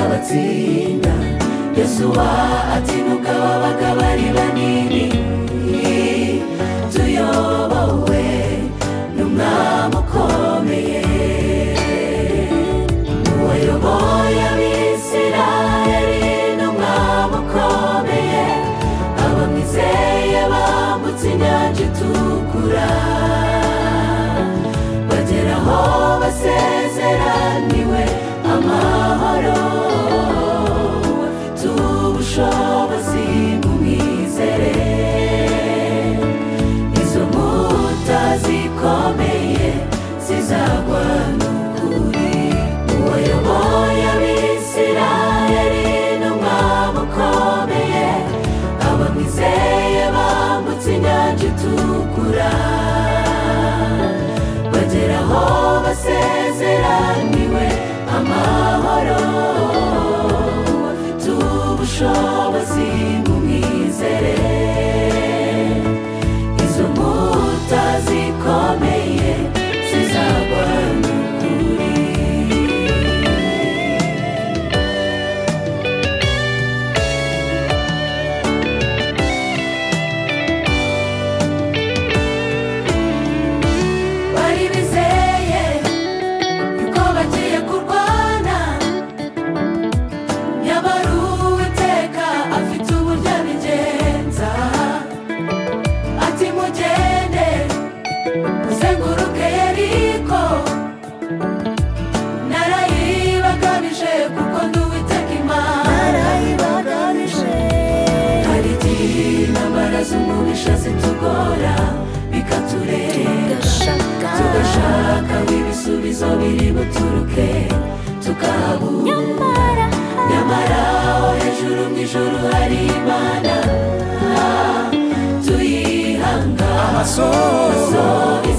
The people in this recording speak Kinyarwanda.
azatsinda yosuwa ati nuko ababaga bari banini tuyobowe n'umwami ukomeye wayoboye abisirayeli n'umwami ukomeye abamwizeye bambutse inyanja itukura bagera aho basezeraniwe amahoro afite ubushobozi mumwizere izo nkuta zikomeye zizagwa n'ukuri uwayoboye abisirayeli n'umwami ukomeye abamwizeye bambutse inyanja itukura bagera aho basezeraniwe amahoro afite ubushobozi mumwizere izo nkuta zikomeye zizagwa n'ukuri bari bizeye yuko bagiye kurwana nyamara uwiteka afite uburyo abigenza ati mugende muzenguruke yeriko narayibagamije kuko ndi uwiteka imana hari igihe intambara z'umubisha zitugora bikaturenga tugashaka aho ibisubizo biri buturuke tukabura nyamara aho hejuru mu ijuru hari imana ah, tuyihanga amaso